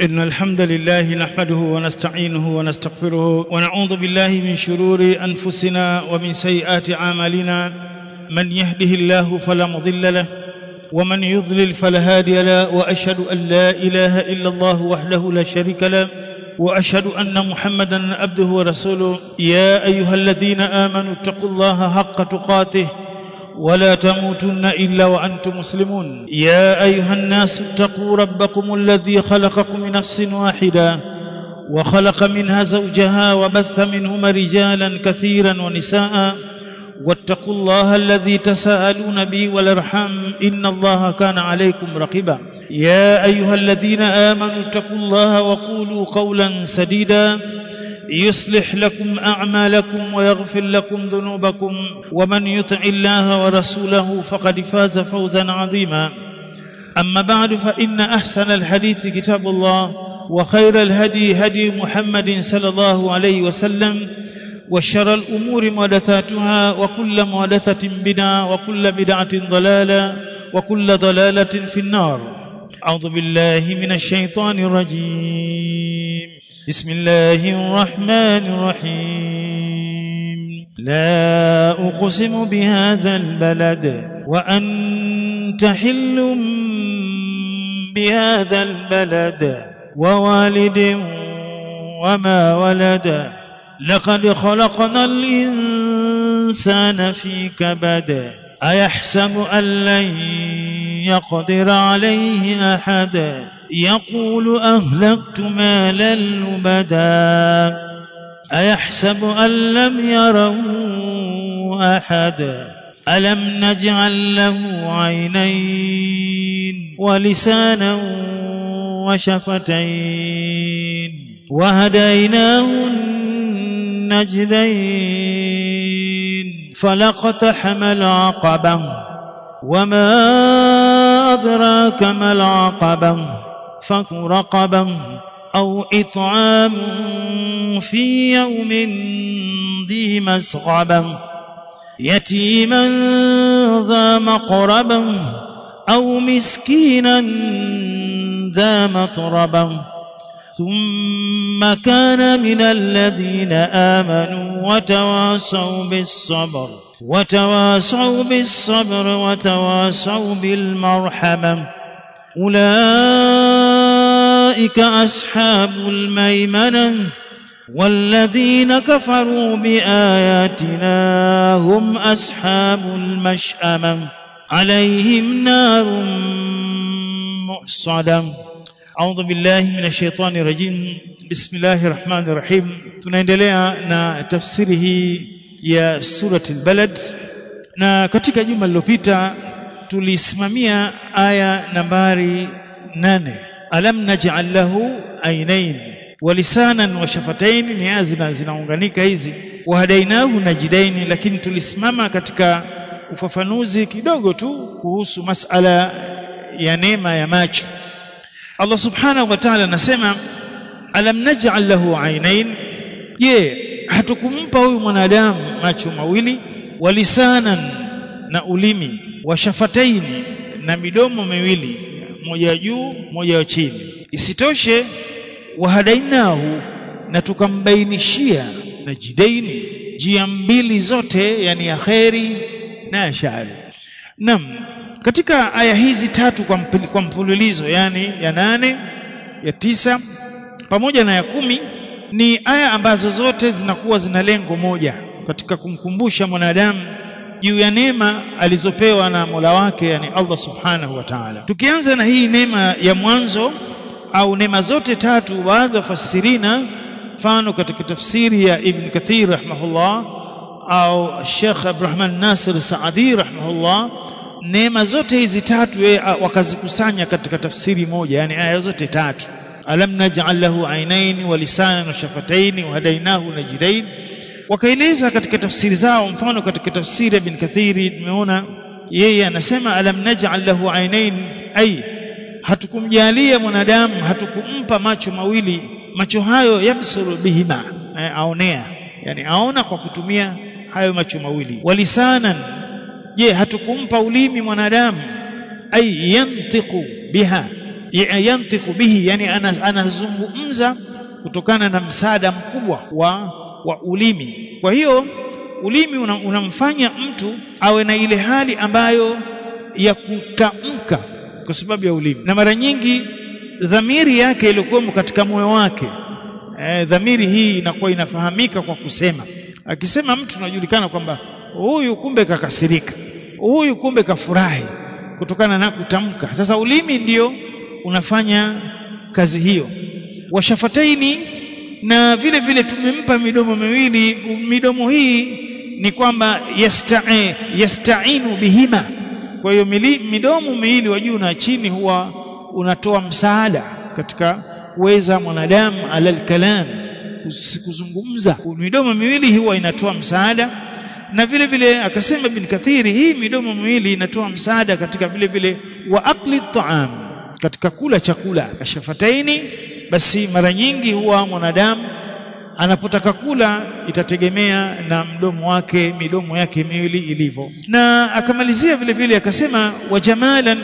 إن الحمد لله نحمده ونستعينه ونستغفره ونعوذ بالله من شرور أنفسنا ومن سيئات أعمالنا من يهده الله فلا مضل له ومن يضلل فلا هادي له وأشهد أن لا إله إلا الله وحده لا شريك له وأشهد أن محمدا عبده ورسوله يا أيها الذين آمنوا اتقوا الله حق تقاته ولا تموتن الا وانتم مسلمون يا ايها الناس اتقوا ربكم الذي خلقكم من نفس واحده وخلق منها زوجها وبث منهما رجالا كثيرا ونساء واتقوا الله الذي تساءلون به والارحام ان الله كان عليكم رقيبا يا ايها الذين امنوا اتقوا الله وقولوا قولا سديدا يصلح لكم اعمالكم ويغفر لكم ذنوبكم ومن يطع الله ورسوله فقد فاز فوزا عظيما اما بعد فان احسن الحديث كتاب الله وخير الهدي هدي محمد صلى الله عليه وسلم وشر الامور محدثاتها وكل محدثه بدعه وكل بدعه ضلاله وكل ضلاله في النار اعوذ بالله من الشيطان الرجيم بسم الله الرحمن الرحيم لا أقسم بهذا البلد وأنت حل بهذا البلد ووالد وما ولد لقد خلقنا الإنسان في كبد أيحسب أن لن يقدر عليه أحد يقول أهلكت مالا لبدا أيحسب أن لم يره أحد ألم نجعل له عينين ولسانا وشفتين وهديناه النجدين فلقتحم العقبة وما أدراك ما العقبة فك رقبة أو إطعام في يوم ذي مسغبة يتيما ذا مقربة أو مسكينا ذا مطربة ثم كان من الذين آمنوا وتواصوا بالصبر وتواصوا بالصبر وتواصوا بالمرحمة أولئك أصحاب الميمنة والذين كفروا بآياتنا هم أصحاب المشأمة عليهم نار مؤصدة أعوذ بالله من الشيطان الرجيم بسم الله الرحمن الرحيم tunaendelea na tafsiri hii ya surati al-balad na katika juma lililopita tulisimamia aya nambari nane alam naj'al lahu ainain wa lisanan wa shafatain ni aya zina zinaunganika hizi wa hadainahu najidaini lakini tulisimama katika ufafanuzi kidogo tu kuhusu masala ya neema ya macho Allah subhanahu wa ta'ala anasema alam naj'al lahu ainain je hatukumpa huyu mwanadamu macho mawili wa lisanan na ulimi wa shafataini na midomo miwili moja juu moja chini isitoshe wahadainahu na tukambainishia na jidaini njia mbili zote yani ya kheri na ya shari nam katika aya hizi tatu kwa, mpil, kwa mfululizo yani ya nane ya tisa pamoja na ya kumi ni aya ambazo zote zinakuwa zina lengo moja katika kumkumbusha mwanadamu juu ya neema alizopewa na Mola wake yani Allah Subhanahu wa Ta'ala. Tukianza na hii neema ya mwanzo au neema zote tatu, baadhi ya fasirina, mfano katika tafsiri ya Ibn Kathir rahimahullah au Sheikh Abdurrahman Nasir Saadi rahimahullah, neema zote hizi tatu yeye wakazikusanya katika tafsiri moja, yani aya zote tatu alam naj'al lahu ainain wa lisanan wa shafatain wa hadainahu najdain wakaeleza katika tafsiri zao mfano katika tafsiri ya Ibn Kathiri tumeona yeye anasema alam naj'al lahu ainain ay hatukumjalia mwanadamu hatukumpa macho mawili macho hayo yabsuru bihima aonea yani aona kwa kutumia hayo macho mawili walisanan je hatukumpa ulimi mwanadamu ay yantiqu biha yantiqu bihi yani anazungumza kutokana na msaada mkubwa wa wa ulimi kwa hiyo ulimi unamfanya una mtu awe na ile hali ambayo ya kutamka kwa sababu ya ulimi na mara nyingi dhamiri yake iliyokuwemo katika moyo wake e, dhamiri hii inakuwa inafahamika kwa kusema akisema mtu unajulikana kwamba huyu kumbe kakasirika huyu kumbe kafurahi kutokana na kutamka sasa ulimi ndio unafanya kazi hiyo washafataini na vile vile tumempa midomo miwili midomo hii ni kwamba yasta'i yasta'inu bihima kwa hiyo midomo miwili wa juu na chini huwa unatoa msaada katika kuweza mwanadamu alal kalam kuzungumza midomo miwili huwa inatoa msaada na vile vile akasema ibn kathiri hii midomo miwili inatoa msaada katika vile vile wa akli taam katika kula chakula ashafataini basi mara nyingi huwa mwanadamu anapotaka kula itategemea na mdomo wake midomo yake miwili ilivyo na akamalizia vile vile akasema wa jamalan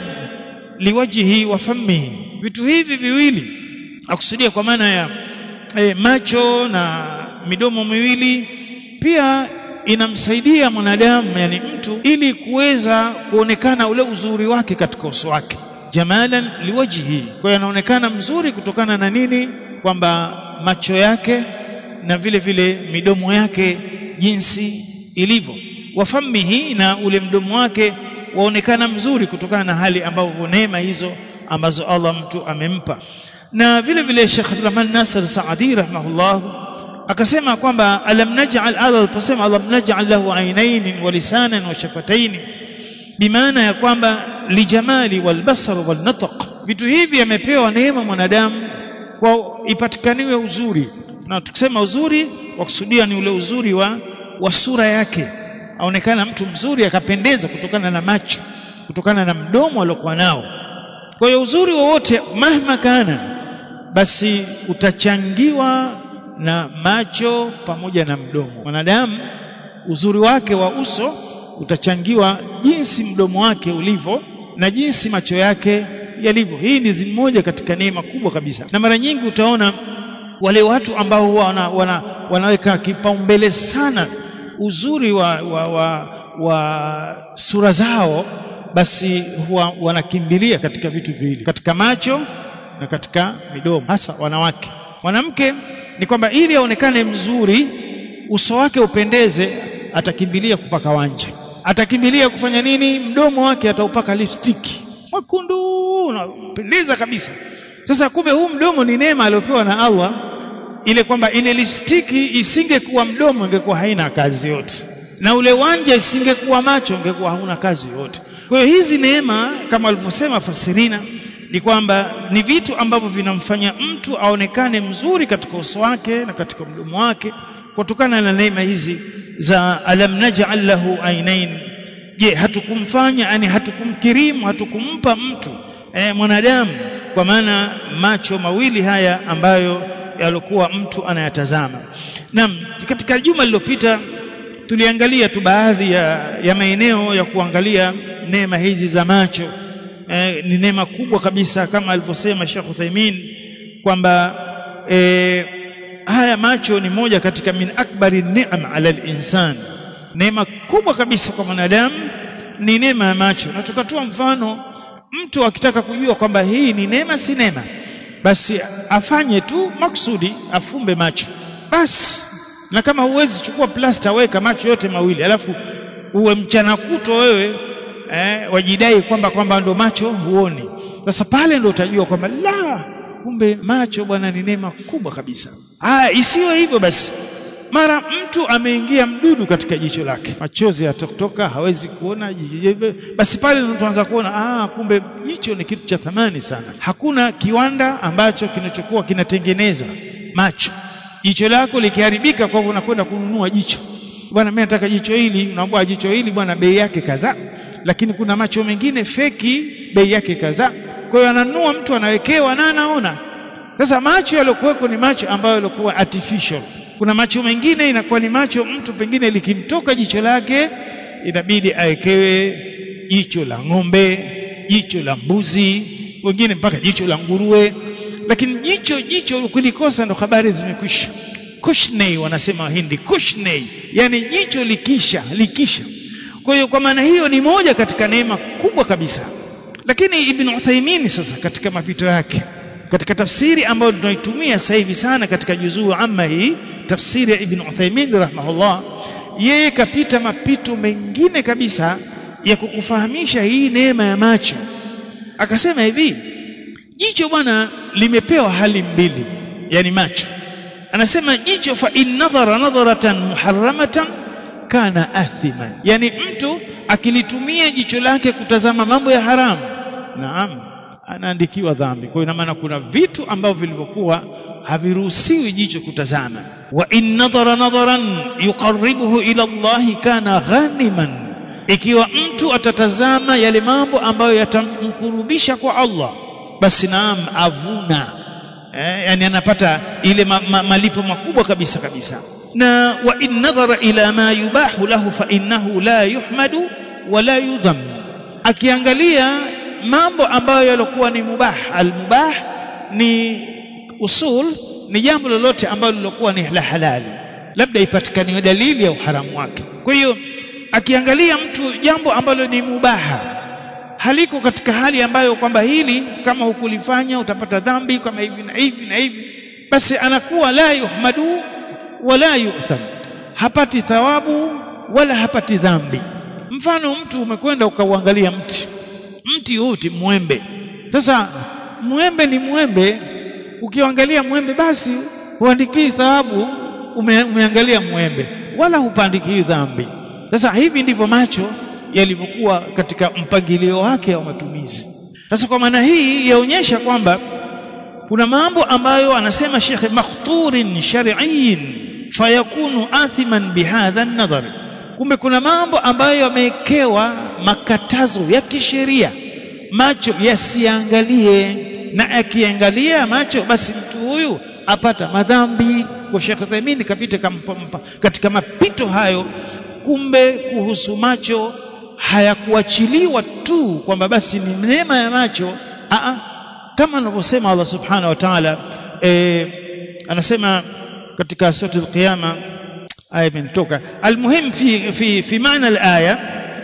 liwajhi wa fammihi vitu hivi viwili akusudia kwa maana ya e, macho na midomo miwili pia inamsaidia mwanadamu yani mtu ili kuweza kuonekana ule uzuri wake katika uso wake jamalan liwajhi kwa hiyo anaonekana mzuri kutokana na nini kwamba macho yake na vile vile midomo yake jinsi ilivyo wafamihi na ule mdomo wake waonekana mzuri kutokana na hali ambayo neema hizo ambazo Allah mtu amempa na vile vile Sheikh Abdulrahman Nasir Saadi rahimahullah akasema kwamba alam naj'al Allah aliposema alam naj'al lahu aynayn wa lisanan wa shafatayn bimaana ya kwamba lijamali walbasar walnatq vitu hivi amepewa neema mwanadamu kwa ipatikaniwe uzuri na tukisema uzuri wakusudia ni ule uzuri wa, wa sura yake aonekana mtu mzuri akapendeza kutokana na macho kutokana na mdomo aliokuwa nao kwa hiyo uzuri wowote mahma kana basi utachangiwa na macho pamoja na mdomo mwanadamu uzuri wake wa uso utachangiwa jinsi mdomo wake ulivyo na jinsi macho yake yalivyo hii ni moja katika neema kubwa kabisa na mara nyingi utaona wale watu ambao huwa wana, wana, wanaweka kipaumbele sana uzuri wa, wa, wa, wa sura zao basi huwa wanakimbilia katika vitu viwili katika macho na katika midomo hasa wanawake mwanamke ni kwamba ili aonekane mzuri uso wake upendeze atakimbilia kupaka wanja atakimbilia kufanya nini mdomo wake ataupaka lipstick mwekundu unapendeza kabisa sasa kumbe huu mdomo ni neema aliyopewa na Allah ile kwamba ile lipstiki isingekuwa mdomo ingekuwa haina kazi yote na ule wanja isingekuwa macho ingekuwa hauna kazi yote kwa hiyo hizi neema kama walivyosema fasirina ni kwamba ni vitu ambavyo vinamfanya mtu aonekane mzuri katika uso wake na katika mdomo wake kutokana na neema hizi za alam naj'al lahu ainain je hatukumfanya yani hatukumkirimu hatukumpa mtu e, mwanadamu kwa maana macho mawili haya ambayo yalikuwa mtu anayatazama naam katika juma lililopita tuliangalia tu baadhi ya, ya maeneo ya kuangalia neema hizi za macho e, ni neema kubwa kabisa kama alivyosema Sheikh Uthaymeen kwamba e, haya macho ni moja katika min akbari ni'am ala al-insan neema kubwa kabisa kwa mwanadamu ni neema ya macho na tukatoa mfano mtu akitaka kujua kwamba hii ni neema si neema basi afanye tu maksudi afumbe macho basi na kama huwezi chukua plasta weka macho yote mawili alafu uwe mchana kuto wewe eh, wajidai kwamba kwamba ndo macho huoni sasa pale ndo utajua kwamba la kumbe macho bwana ni neema kubwa kabisa haya isiwe hivyo basi mara mtu ameingia mdudu katika jicho lake machozi yatotoka hawezi kuona basi pale ndo tuanza kuona ah kumbe jicho ni kitu cha thamani sana hakuna kiwanda ambacho kinachokuwa kinatengeneza macho jicho lako likiharibika kwa hivyo unakwenda kununua jicho bwana mimi nataka jicho hili unaambia jicho hili bwana bei yake kadhaa lakini kuna macho mengine feki bei yake kadhaa kwa hiyo ananunua mtu anawekewa na anaona sasa macho yaliokuweko ni macho ambayo yalikuwa artificial kuna macho mengine inakuwa ni macho mtu pengine likimtoka jicho lake inabidi awekewe jicho la ng'ombe jicho la mbuzi wengine mpaka jicho la nguruwe lakini jicho jicho ukilikosa ndo habari zimekwisha kushnei wanasema wahindi kushnei yani jicho likisha likisha kwa hiyo kwa maana hiyo ni moja katika neema kubwa kabisa lakini ibn Uthaymeen sasa katika mapito yake katika tafsiri ambayo tunaitumia sasa hivi sana katika juzuu amma hii tafsiri ya ibn Uthaymeen rahimahullah yeye kapita mapito mengine kabisa ya kukufahamisha hii neema ya macho akasema hivi jicho bwana limepewa hali mbili yani macho anasema jicho fa in nadhara nadharatan muharramatan kana athiman yani mtu akilitumia jicho lake kutazama mambo ya haramu naam anaandikiwa dhambi kwa hiyo ina maana kuna vitu ambavyo vilivyokuwa haviruhusiwi jicho kutazama wa in nadhara nadharan yuqarribuhu ila Allah kana ghaniman ikiwa mtu atatazama yale mambo ambayo yatamkurubisha kwa Allah basi naam avuna eh, yani anapata ile ma, ma, malipo makubwa kabisa kabisa na wa in nadhara ila ma yubahu lahu fa innahu la yuhmadu wala yudham akiangalia mambo ambayo yalikuwa ni mubah almubah ni usul ni jambo lolote ambalo lilokuwa ni la halali labda ipatikane dalili ya uharamu wake kwa hiyo akiangalia mtu jambo ambalo ni mubaha haliko katika hali ambayo kwamba hili kama hukulifanya utapata dhambi kama hivi na hivi na hivi basi anakuwa la yuhmadu wala yu'tham hapati thawabu wala hapati dhambi mfano mtu umekwenda ukauangalia mti mti wote mwembe sasa mwembe ni mwembe ukiangalia mwembe basi huandikii thawabu ume, umeangalia mwembe wala hupandikii dhambi sasa hivi ndivyo macho yalivyokuwa katika mpangilio wake wa matumizi sasa kwa maana hii yaonyesha kwamba kuna mambo ambayo anasema Sheikh makhturin shar'iyyin fayakunu athiman bihadha an-nadhar kumbe kuna mambo ambayo yamewekewa makatazo ya kisheria macho yasiangalie na akiangalia macho basi mtu huyu apata madhambi kwa Sheikh Thamini kapita katika mapito hayo kumbe kuhusu macho hayakuachiliwa tu kwamba basi ni neema ya macho Aa, kama anavyosema Allah subhanahu wa ta'ala e, anasema katika sura al-qiyama aya imetoka almuhim fi fi fi maana al-aya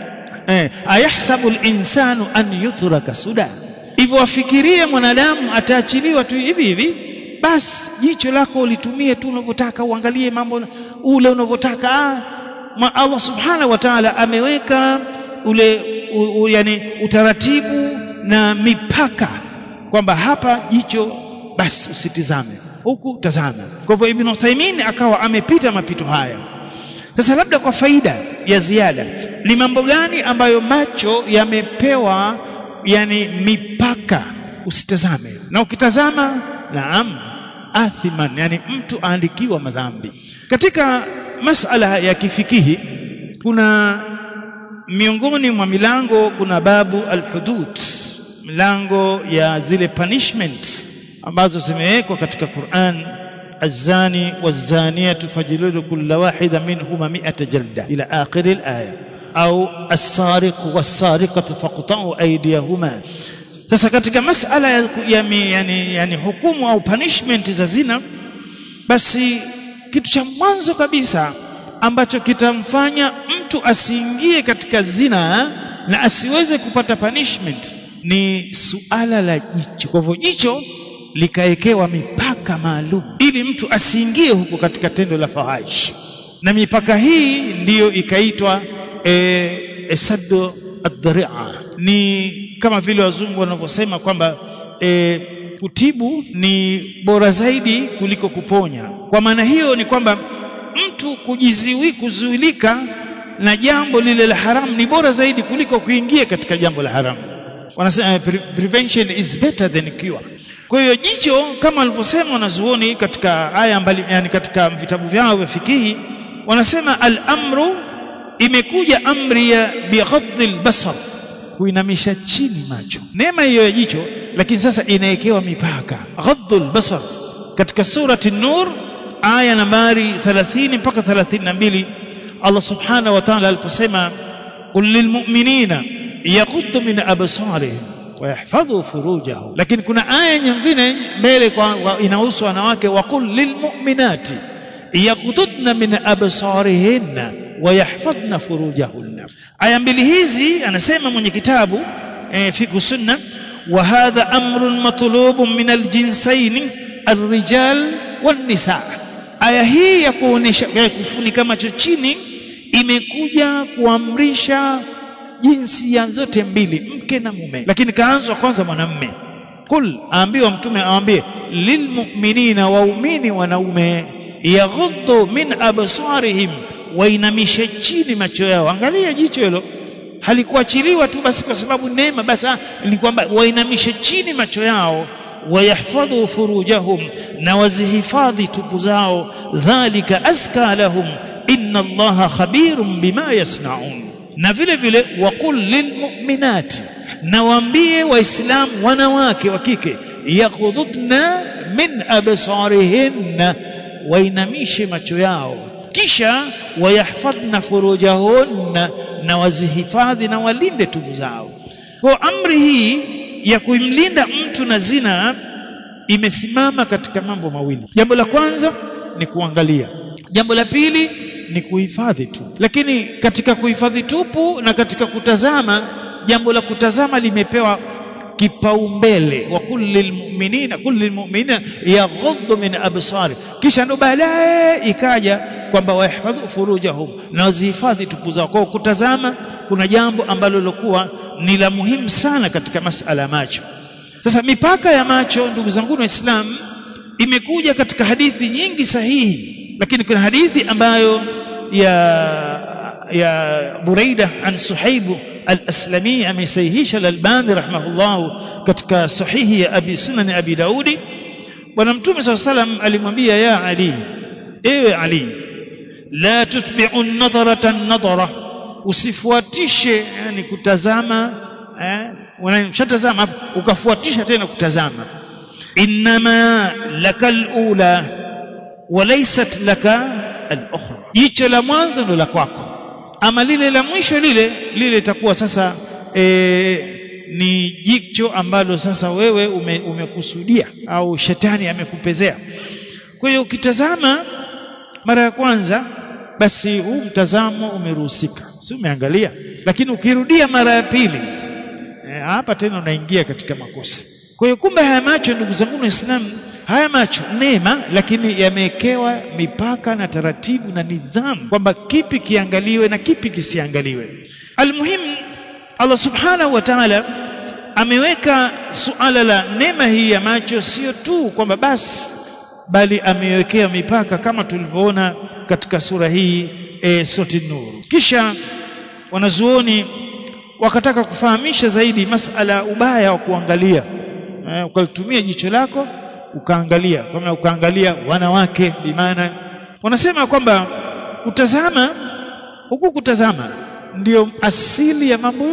eh, ayahsabu al-insanu an yutraka suda hivyo afikirie mwanadamu ataachiliwa tu hivi hivi basi jicho lako ulitumie tu unavyotaka uangalie mambo ule unavyotaka ah, Allah subhanahu wa ta'ala ameweka ule u, u, yani utaratibu na mipaka kwamba hapa jicho basi usitizame huku tazama kwa hivyo Ibn Uthaymeen akawa amepita mapito haya sasa labda kwa faida ya ziada ni mambo gani ambayo macho yamepewa yani mipaka usitazame na ukitazama naam athiman yani mtu aandikiwa madhambi katika masala ya kifikihi kuna miongoni mwa milango kuna babu alhudud milango ya zile punishments ambazo zimewekwa katika Qur'an الزاني والزانية فجلدوا كل واحدة منهما مئة جلدة إلى آخر الآية أو السارق والسارقة فاقطعوا أيديهما sasa katika masala ya, ya, yani, yani hukumu au punishment za zina basi kitu cha mwanzo kabisa ambacho kitamfanya mtu asiingie katika zina na asiweze kupata punishment ni suala la jicho kwa hivyo jicho likawekewa mipaka maalum ili mtu asiingie huko katika tendo la fahish na mipaka hii ndiyo ikaitwa e, saddu ad-dharia ni kama vile wazungu wanavyosema kwamba e, kutibu ni bora zaidi kuliko kuponya kwa maana hiyo ni kwamba mtu kujiziwi kuzuilika na jambo lile la haramu ni bora zaidi kuliko kuingia katika jambo la haramu wanasema pre prevention is better than cure kwa hiyo jicho kama walivyosema wanazuoni katika aya mbali yani katika vitabu vyao vya fikihi wanasema al-amru imekuja amri ya bighadhil basar kuinamisha chini macho neema hiyo ya jicho lakini sasa inawekewa mipaka ghadhul basar katika surati nur aya nambari 30 mpaka 32 Allah subhanahu wa ta'ala aliposema qul lilmu'minina yaghuddu min absarihim wayahfadhu furujahum lakini kuna aya nyingine mbele kwa, kwa inahusu wanawake waqul lilmu'minati yaghdudna min absarihinna wayahfadhna furujahunna aya mbili hizi anasema mwenye kitabu e, fiqh sunna wa hadha amrun matlubun min aljinsaini الرجال والنساء aya hii ya kuonesha ya kufunika macho chini imekuja kuamrisha jinsia zote mbili mke na mume lakini kaanzwa kwanza mwanamme kul aambiwa mtume aambie lilmu'minina waumini wanaume yaghuddu min absarihim wainamishe chini macho yao angalia jicho hilo halikuachiliwa tu basi kwa sababu neema basi ni kwamba wainamishe chini macho yao wayahfadhu furujahum na wazihifadhi tupu zao dhalika aska lahum inna allaha khabirun bima yasnaun na vile vile waqul lilmu'minati na waambie waislamu wanawake wa kike yaghududna min absarihinna wainamishe macho yao kisha wayahfadhna furujahunna na wazihifadhi na walinde tubu zao kwa amri hii ya kumlinda mtu na zina imesimama katika mambo mawili jambo la kwanza ni kuangalia jambo la pili ni kuhifadhi tu lakini katika kuhifadhi tupu na katika kutazama jambo la kutazama limepewa kipaumbele wa kulli lmuminina kulli lmuminina yaghuddu min absari kisha ndo baadaye ikaja kwamba wahfadhu furujahum na wazihifadhi tupu zao kwa kutazama kuna jambo ambalo lilokuwa ni la muhimu sana katika masala ya macho sasa mipaka ya macho ndugu zangu waislamu imekuja katika hadithi nyingi sahihi lakini kuna hadithi ambayo ya ya Buraida an Suhaibu al-Aslami amesahihisha al-Albani rahimahullah katika sahihi ya Abi Sunan Abi Daudi bwana mtume SAW salam alimwambia ya Ali ewe Ali la tutbi'u an-nadharata an-nadhara usifuatishe yani kutazama eh unashatazama ukafuatisha tena kutazama inma lakal ula walaysat laka al-ukhra jicho la mwanzo ndo la kwako ama lile la mwisho lile lile itakuwa sasa e, ni jicho ambalo sasa wewe ume, umekusudia au shetani amekupezea kwa hiyo ukitazama mara ya kwanza basi huu mtazamo umeruhusika si umeangalia lakini ukirudia mara ya pili e, hapa tena unaingia katika makosa kwa hiyo kumbe haya macho ndugu zangu waislamu haya macho neema lakini yamewekewa mipaka na taratibu na nidhamu kwamba kipi kiangaliwe na kipi kisiangaliwe almuhimu Allah subhanahu wa ta'ala ameweka suala la neema hii ya macho sio tu kwamba basi bali amewekea mipaka kama tulivyoona katika sura hii e, surati nur kisha wanazuoni wakataka kufahamisha zaidi masala ubaya wa kuangalia e, ukalitumia jicho lako ukaangalia kama ukaangalia wanawake bimaana wanasema kwamba kutazama huku kutazama ndiyo asili ya mambo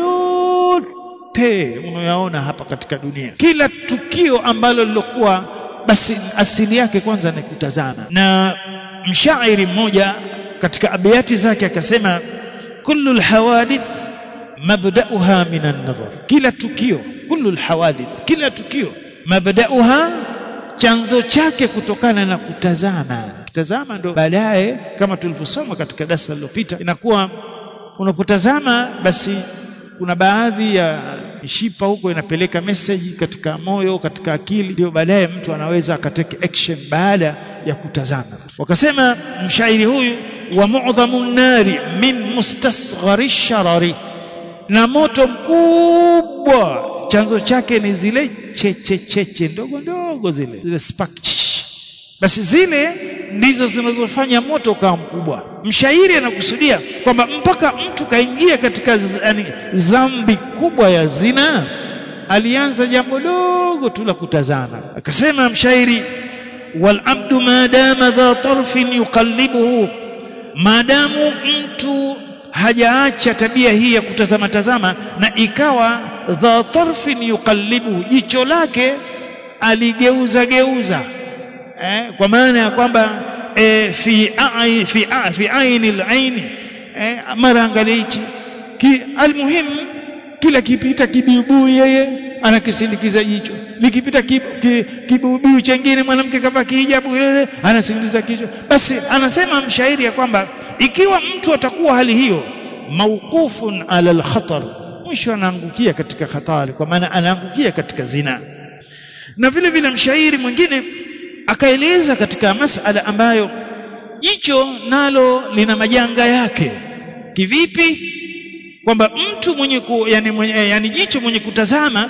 yote unayoyaona hapa katika dunia kila tukio ambalo lilokuwa basi asili yake kwanza ni kutazama na mshairi mmoja katika abiyati zake akasema kullu alhawadith mabda'uha min an-nadhar kila tukio kullu alhawadith kila tukio mabda'uha chanzo chake kutokana na kutazama kutazama ndo baadaye kama tulivyosoma katika darasa lililopita inakuwa unapotazama basi kuna baadhi ya mishipa huko inapeleka message katika moyo katika akili ndio baadaye mtu anaweza akateke action baada ya kutazama wakasema mshairi huyu wa mu'dhamu nari min mustasghari sharari na moto mkubwa chanzo chake ni zile cheche cheche ndogo ndogo zile zile spark basi zile ndizo zinazofanya moto ukawa mkubwa mshairi anakusudia kwamba mpaka mtu kaingia katika yani, dhambi kubwa ya zina alianza jambo dogo tu la kutazama akasema mshairi wal abdu madama dha tarfin yuqallibuhu maadamu mtu hajaacha tabia hii ya kutazama tazama na ikawa dha tarfin yuqallibuhu jicho lake aligeuza geuza eh, kwa maana ya kwamba eh, fi ai, fi a, fi aini al-aini eh, mara angalia hichi ki, almuhim kila kipita kibibu yeye anakisindikiza jicho likipita kibubiu ki, chengine mwanamke kavaa kihijabu ile anasindikiza kichwa basi anasema mshairi ya kwamba ikiwa mtu atakuwa hali hiyo mauqufun ala alkhatar mwisho anaangukia katika hatari kwa maana anaangukia katika zina na vile vile mshairi mwingine akaeleza katika masala ambayo jicho nalo lina majanga yake kivipi kwamba mtu mwenye ku, yani, mwenye, yani jicho mwenye kutazama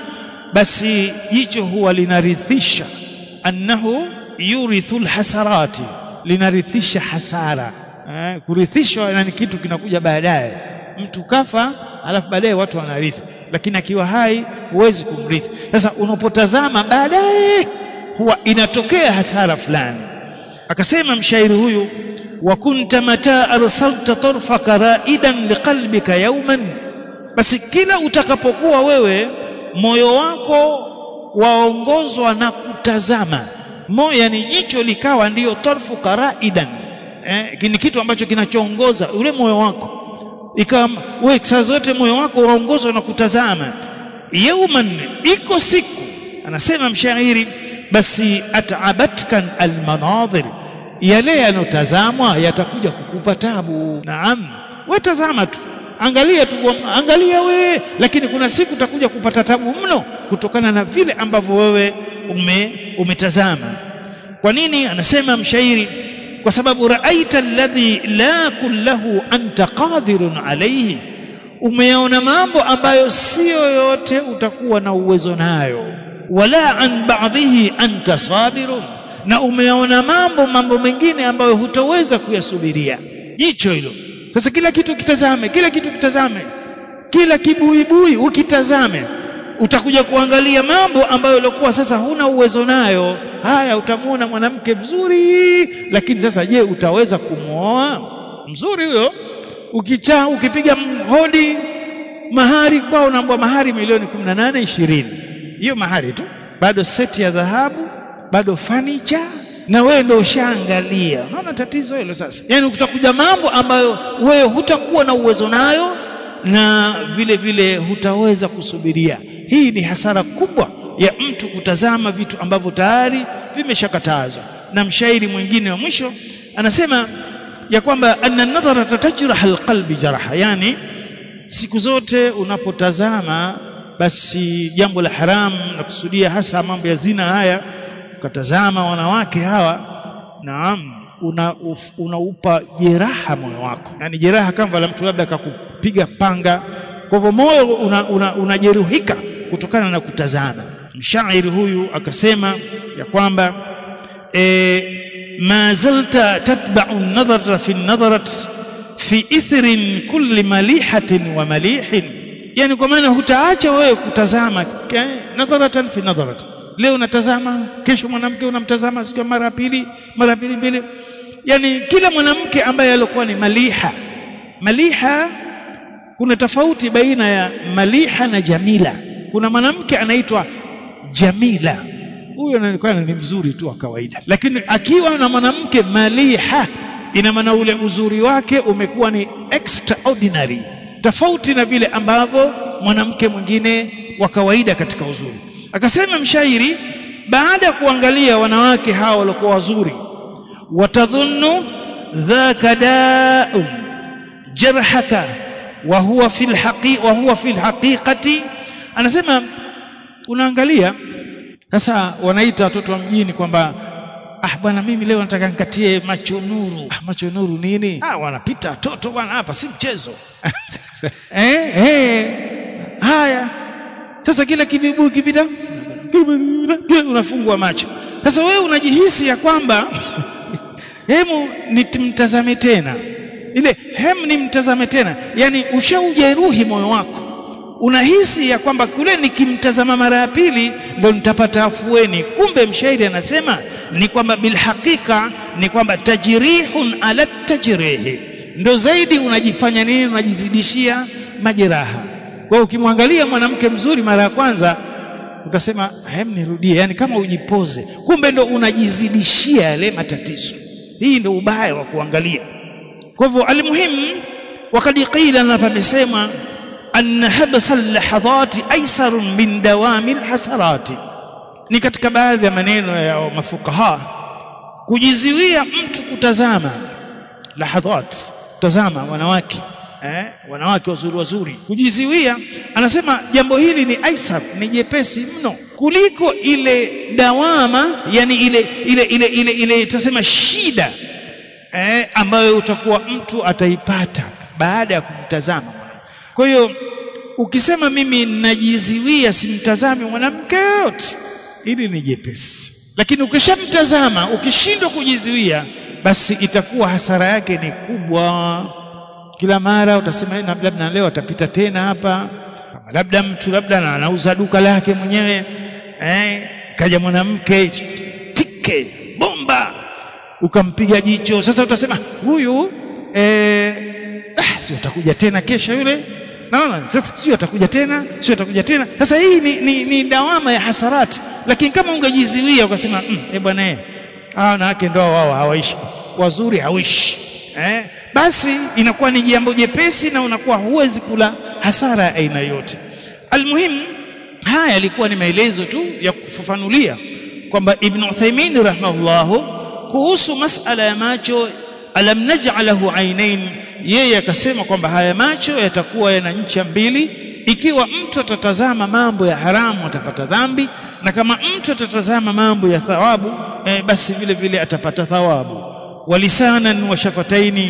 basi jicho huwa linarithisha annahu yurithu lhasarati linarithisha hasara eh, kurithishwa yani kitu kinakuja baadaye mtu kafa alafu baadaye watu wanarithi lakini akiwa hai huwezi kumrithi sasa unapotazama baadaye huwa inatokea hasara fulani akasema mshairi huyu wa kunta mata arsalta tarfaka raidan liqalbika yawman basi kila utakapokuwa wewe moyo wako waongozwa na kutazama moyo yani jicho likawa ndiyo tarfuka raidan eh, ni kitu ambacho kinachoongoza ule moyo wako ikawa wewe saa zote moyo wako waongozwa na kutazama yauman iko siku anasema mshairi basi ataabatkan almanadhir yale yanotazamwa yatakuja kukupa tabu naam we tazama tu angalia tu angalia we lakini kuna siku utakuja kupata tabu mno kutokana na vile ambavyo wewe ume, umetazama kwa nini anasema mshairi kwa sababu raaita alladhi la kullahu anta qadirun alayhi umeyaona mambo ambayo sio yote utakuwa na uwezo nayo wala an ba'dhihi anta sabirun na umeyaona mambo mambo mengine ambayo hutaweza kuyasubiria jicho hilo sasa kila kitu kitazame kila kitu kitazame kila kibuibui ukitazame utakuja kuangalia mambo ambayo ulikuwa sasa huna uwezo nayo haya utamwona mwanamke mzuri lakini sasa je utaweza kumwoa mzuri huyo ukichaa ukipiga hodi mahari kwao unaambwa mahari milioni 18 20 hiyo mahari tu bado seti ya dhahabu bado fanicha na wewe ndio ushaangalia unaona tatizo hilo sasa yani kutakuja mambo ambayo wewe hutakuwa na uwezo nayo na vile vile hutaweza kusubiria hii ni hasara kubwa ya mtu kutazama vitu ambavyo tayari vimeshakatazwa na mshairi mwingine wa mwisho anasema ya kwamba anna nadhara tatajraha alqalbi jaraha yani siku zote unapotazama basi jambo la haramu na kusudia hasa mambo ya zina haya ukatazama wanawake hawa naam una unaupa jeraha moyo wako yani jeraha kama la mtu labda akakupiga panga kwa hivyo moyo unajeruhika una, una kutokana na kutazama mshairi huyu akasema ya kwamba e, ma zalta tatba'u an-nadhara fi an-nadharat fi ithrin kulli malihatin wa malihin yani kwa maana hutaacha wewe kutazama nadharatan fi nadharat leo unatazama kesho mwanamke unamtazama siku mara pili mara pili mbili yani kila mwanamke ambaye alikuwa ni maliha maliha kuna tofauti baina ya maliha na jamila kuna mwanamke anaitwa jamila huyo anaonekana ni mzuri tu wa kawaida lakini akiwa na mwanamke maliha ina maana ule uzuri wake umekuwa ni extraordinary tofauti na vile ambavyo mwanamke mwingine wa kawaida katika uzuri akasema mshairi baada ya kuangalia wanawake hao walikuwa wazuri watadhunnu dhaka da'un jarhaka wa huwa fil haqi wa huwa fil haqiqati anasema unaangalia sasa wanaita watoto wa mjini kwamba ah bwana mimi leo nataka nikatie macho nuru ah, macho nuru nini ah wanapita watoto bwana hapa si mchezo eh eh haya sasa kila kibibu kipita unafungua macho sasa wewe unajihisi ya kwamba hemu nimtazame tena ile hem nimtazame tena yani ushaujeruhi moyo wako unahisi ya kwamba kule nikimtazama mara ya pili ndo nitapata afueni kumbe mshairi anasema ni kwamba bilhakika ni kwamba tajrihun ala tajrihi ndo zaidi unajifanya nini unajizidishia majeraha kwa hiyo ukimwangalia mwanamke mzuri mara ya kwanza utasema hem nirudie yani kama ujipoze kumbe ndo unajizidishia yale matatizo hii ndo ubaya wa kuangalia kwa hivyo almuhimu wakad qila na pamesema anna habsa lahadhati aisarun min dawami lhasarati ni katika baadhi ya maneno ya mafukaha kujiziwia mtu kutazama lahadhat kutazama wanawake eh, wanawake wazuri wazuri kujiziwia anasema jambo hili ni aisar ni jepesi mno kuliko ile dawama yani ile ile ile ile ile tutasema shida eh, ambayo utakuwa mtu ataipata baada ya kumtazama kwa hiyo ukisema mimi najiziwia simtazame mwanamke yote hili ni jepesi lakini ukishamtazama ukishindwa kujizuia basi itakuwa hasara yake ni kubwa kila mara utasema labda leo atapita tena hapa labda mtu labda anauza duka lake mwenyewe eh, kaja mwanamke tike bomba ukampiga jicho sasa utasema huyu eh, ah, si atakuja tena kesho yule naona sasa sio atakuja tena sio atakuja tena sasa hii ni, ni, ni dawama ya hasarati lakini kama ungejiziwia ukasema mm, eh bwana eh hawa wanawake ndo wao hawaishi wazuri hawishi eh basi inakuwa ni jambo jepesi na unakuwa huwezi kula hasara ya aina yote almuhimu haya yalikuwa ni maelezo tu ya kufafanulia kwamba ibn Uthaymeen rahimahullahu kuhusu masala ya macho alam naj'alahu ainain yeye akasema kwamba haya macho yatakuwa yana ncha mbili ikiwa mtu atatazama mambo ya haramu atapata dhambi na kama mtu atatazama mambo ya thawabu eh, basi vile vile atapata thawabu walisanan wa shafataini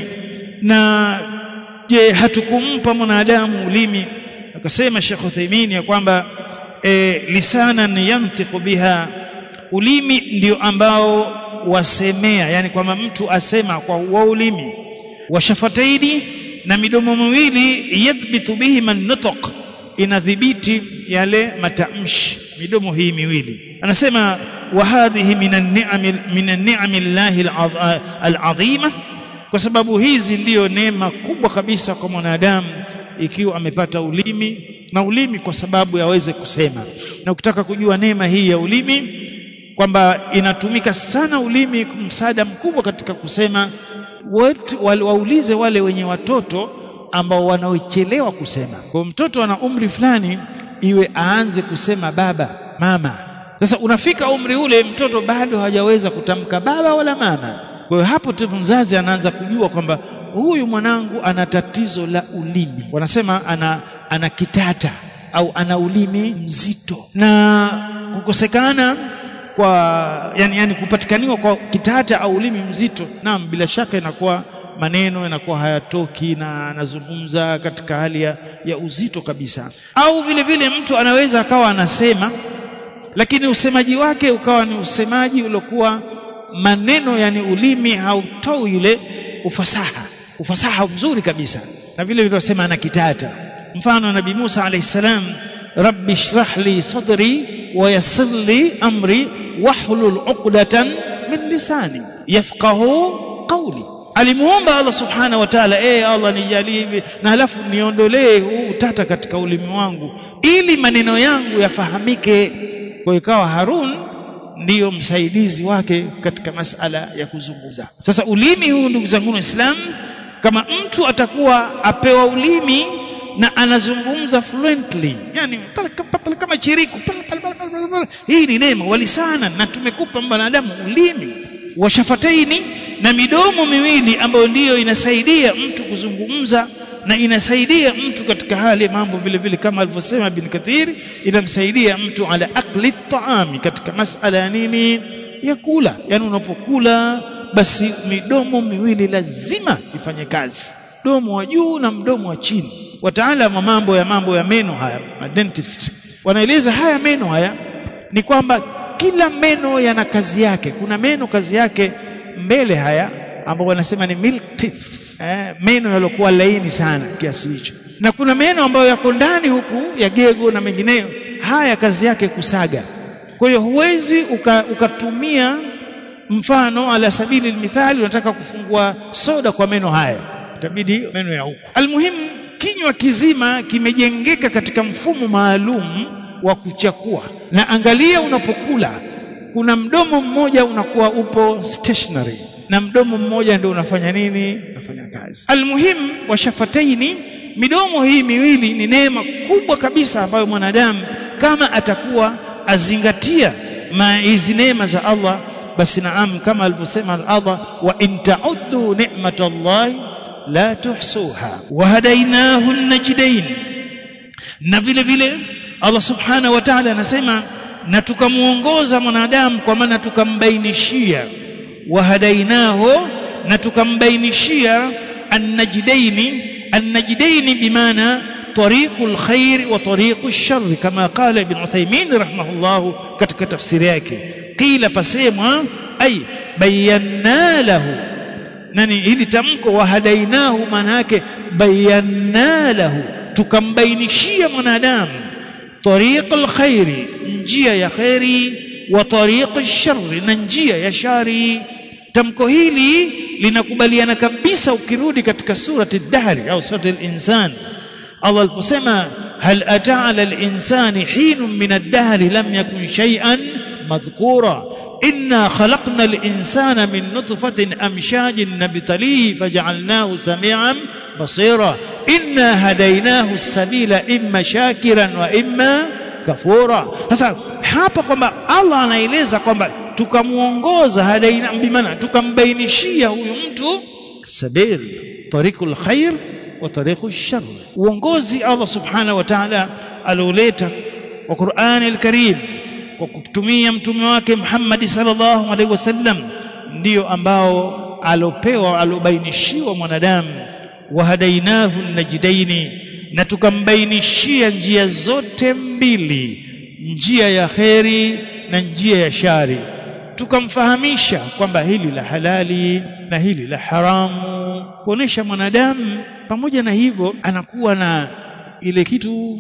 na je hatukumpa mwanadamu ulimi akasema Sheikh Uthaymeen ya kwamba e, lisanan yantiqu biha ulimi ndio ambao wasemea yani kwamba mtu asema kwa huo ulimi washafataini na midomo miwili yadhbitu bihi man nutq inadhibiti yale matamshi midomo hii miwili anasema wa hadhihi minan ni'am minan ni'am llahi al'azima kwa sababu hizi ndiyo neema kubwa kabisa kwa mwanadamu ikiwa amepata ulimi na ulimi kwa sababu yaweze kusema na ukitaka kujua neema hii ya ulimi kwamba inatumika sana ulimi msaada mkubwa katika kusema wote waulize wale wenye watoto ambao wanaochelewa kusema kwa mtoto ana umri fulani iwe aanze kusema baba mama sasa unafika umri ule mtoto bado hajaweza kutamka baba wala mama kwa hiyo hapo tu mzazi anaanza kujua kwamba huyu mwanangu ana tatizo la ulimi wanasema ana ana kitata au ana ulimi mzito na kukosekana kwa yani, yani kupatikaniwa kwa kitata au ulimi mzito naam bila shaka inakuwa maneno yanakuwa hayatoki na anazungumza katika hali ya, ya uzito kabisa au vile vile mtu anaweza akawa anasema lakini usemaji wake ukawa ni usemaji uliokuwa maneno yani ulimi hautoi ile ufasaha ufasaha mzuri kabisa na vile vile wasema ana kitata mfano nabii Musa alayhi salam rabbi shrah li sadri wa yassir li amri wahlul uqdatan min lisani yafqahu qawli alimuomba Allah subhanahu wa ta'ala eh Allah nijalie hivi na halafu niondolee huu utata katika ulimi wangu ili maneno yangu yafahamike kwa ikawa Harun ndiyo msaidizi wake katika masala ya kuzungumza sasa ulimi huu ndugu zangu waislamu kama mtu atakuwa apewa ulimi na anazungumza fluently yani kama chiriku hii ni neema walisana na tumekupa mwanadamu ulimi washafataini na midomo miwili ambayo ndiyo inasaidia mtu kuzungumza na inasaidia mtu katika hali ya mambo vile vile kama alivyosema bin Kathir inamsaidia mtu ala akli taami katika masala ya nini ya kula yani unapokula basi midomo miwili lazima ifanye kazi mdomo wa juu na mdomo wa chini wataalamu wa mambo ya mambo ya meno haya dentist wanaeleza haya meno haya ni kwamba kila meno yana kazi yake kuna meno kazi yake mbele haya ambao wanasema ni milk teeth eh, meno yaliokuwa laini sana kiasi hicho na kuna meno ambayo yako ndani huku ya gego na mengineyo haya kazi yake kusaga kwa hiyo huwezi ukatumia uka mfano ala sabili mithali unataka kufungua soda kwa meno haya itabidi meno ya huku almuhimu kinywa kizima kimejengeka katika mfumo maalum wa kuchakua na angalia unapokula kuna mdomo mmoja unakuwa upo stationary na mdomo mmoja ndio unafanya nini unafanya kazi almuhimu wa shafataini midomo hii miwili ni neema kubwa kabisa ambayo mwanadamu kama atakuwa azingatia hizi neema za Allah basi naam kama alivyosema Allah wa in ta'uddu ni'matallahi la tuhsuha wa hadainahu najdain na vile vile Allah subhanahu wa ta'ala anasema na tukamuongoza mwanadamu kwa maana tukambainishia wa hadainahu na tukambainishia annajdaini annajdaini bimaana طريق الخير وطريق الشر كما قال ابن عثيمين رحمه الله katika tafsiri yake qila pasemwa ay bayyana lahu nani hili tamko wahadainahu maana yake bayyana lahu tukambainishia mwanadamu طريق الخير njia ya khairi wa طريق الشر na njia ya shari tamko hili linakubaliana kabisa ukirudi katika surati ad-dahr au surati al-insan Allah aliposema hal ataa ala al-insani hinun min ad-dahr lam yakun shay'an madhkura inna khalaqna al-insana min nutfatin amshajin nabtalihi faj'alnahu samian basira inna hadaynahu as-sabila imma shakiran wa imma kafura sasa hapa kwamba Allah anaeleza kwamba tukamuongoza hadaina bimana tukambainishia huyu mtu sabil tariqul khair wa tariqul shar uongozi Allah subhanahu wa ta'ala alioleta wa Qur'an al-Karim kwa kutumia mtume wake Muhammad sallallahu alaihi wasallam ndio ambao alopewa alobainishiwa mwanadamu wahadainahu najdaini na tukambainishia njia zote mbili njia ya kheri na njia ya shari tukamfahamisha kwamba hili la halali na hili la haramu kuonesha mwanadamu pamoja na hivyo anakuwa na ile kitu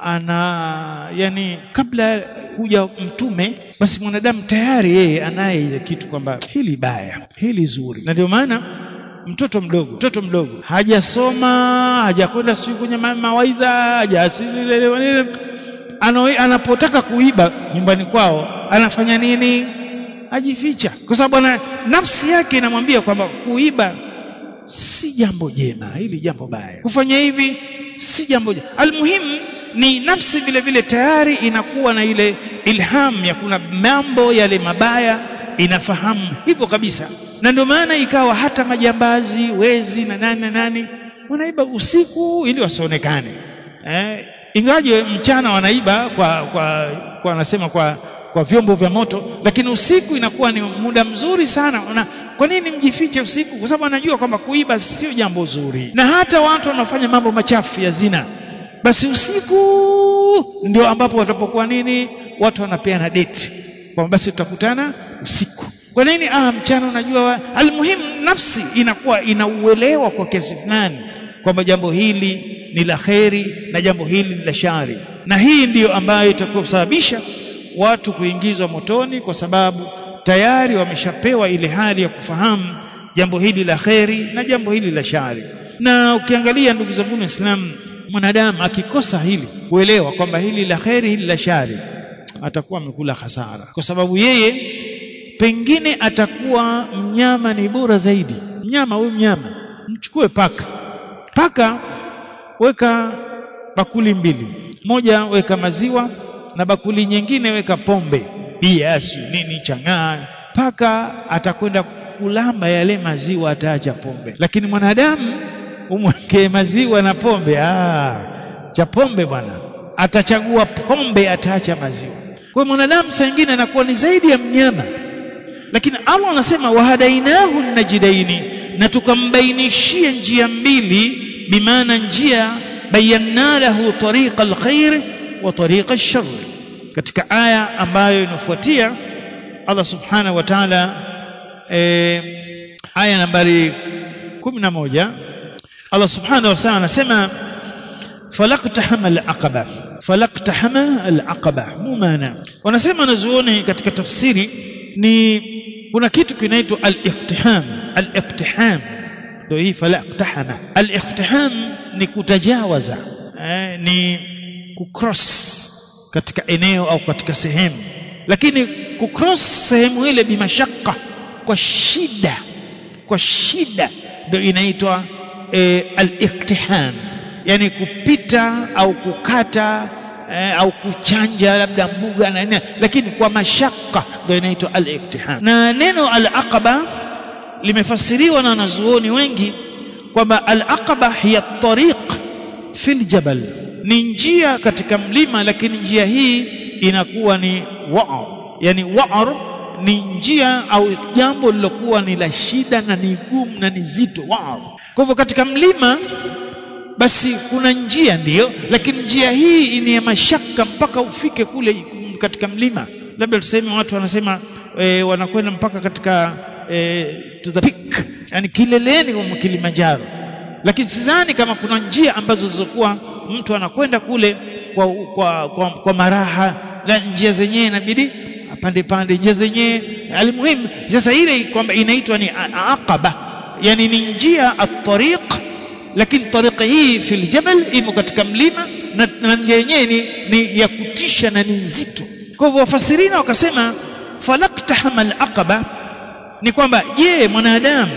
ana yani kabla huja mtume basi mwanadamu tayari yeye anaye ile kitu kwamba hili baya hili zuri na ndio maana mtoto mdogo mtoto mdogo hajasoma hajakwenda siku kwenye mawaidha haja anapotaka kuiba nyumbani kwao anafanya nini ajificha kwa sababu ana nafsi yake inamwambia kwamba kuiba si jambo jema hili jambo baya kufanya hivi si jambo jema almuhimu ni nafsi vile vile tayari inakuwa na ile ilham ya kuna mambo yale mabaya inafahamu hivyo kabisa na ndio maana ikawa hata majambazi wezi na nani na nani wanaiba usiku ili wasionekane eh, ingaje mchana wanaiba kwa kwa kwa wanasema kwa kwa vyombo vya moto lakini usiku inakuwa ni muda mzuri sana na kwa nini mjifiche usiku kwa sababu anajua kwamba kuiba sio jambo zuri na hata watu wanaofanya mambo machafu ya zina basi usiku ndio ambapo watapokuwa nini watu wanapeana date kwamba basi tutakutana usiku kwa nini ah mchana unajua almuhimu nafsi inakuwa inauelewa kwa kiasi fulani kwamba jambo hili ni la kheri na jambo hili ni la shari na hii ndiyo ambayo itakusababisha watu kuingizwa motoni kwa sababu tayari wameshapewa ile hali ya kufahamu jambo hili la kheri na jambo hili la shari na ukiangalia ndugu zangu waislamu mwanadamu akikosa hili kuelewa kwamba hili la kheri hili la shari atakuwa amekula hasara kwa sababu yeye pengine atakuwa mnyama ni bora zaidi mnyama huyu mnyama mchukue paka paka weka bakuli mbili moja weka maziwa na bakuli nyingine weka pombe bia si nini chang'aa paka atakwenda kulamba yale maziwa ataacha pombe lakini mwanadamu umwekee maziwa na pombe ah cha pombe bwana atachagua pombe ataacha maziwa kwa mwanadamu saa nyingine anakuwa ni zaidi ya mnyama lakini Allah anasema wahadainahu najidaini na tukambainishia njia mbili bimaana njia bayanna lahu tariqa alkhair wa tariqa alshar katika aya ambayo inafuatia Allah subhanahu wa ta'ala e, aya nambari 11 Allah subhanahu wa ta'ala anasema falaqtahama alaqaba falaqtahama alaqaba mumana wanasema nazuoni katika tafsiri ni kuna kitu kinaitwa al-iqtiham al-iqtiham ndio hii falaqtahama al-iqtiham ni kutajawaza eh, ni kucross katika eneo au katika sehemu lakini kucross sehemu ile bimashaka kwa shida kwa shida ndio inaitwa e, al-iqtiham yani kupita au kukata eh, au kuchanja labda mbuga na nini lakini kwa mashaka ndio inaitwa al-iktiham na neno al-aqaba limefasiriwa na wanazuoni wengi kwamba al-aqaba hiya tariq fil jabal ni njia katika mlima lakini njia hii inakuwa ni wa'r yani wa'r ni njia au jambo lilokuwa ni la shida na ni gumu na ni zito wa'r kwa hivyo katika mlima basi kuna njia ndiyo lakini njia hii ni ya mashaka mpaka ufike kule katika mlima labda tuseme watu wanasema e, wanakwenda mpaka katika e, to the peak yani kileleni mwa Kilimanjaro lakini sidhani kama kuna njia ambazo zilizokuwa mtu anakwenda kule kwa, kwa, kwa, kwa maraha la njia zenyewe inabidi pande pande njia zenyewe alimuhimu sasa ile kwamba inaitwa ni aqaba yani ni njia at-tariq lakini tariqa hii fil jabal imo katika mlima na, na njia yenyewe ni, ni ya kutisha na ni nzito kwa hivyo wafasirina wakasema falaktahama al-aqaba ni kwamba je mwanadamu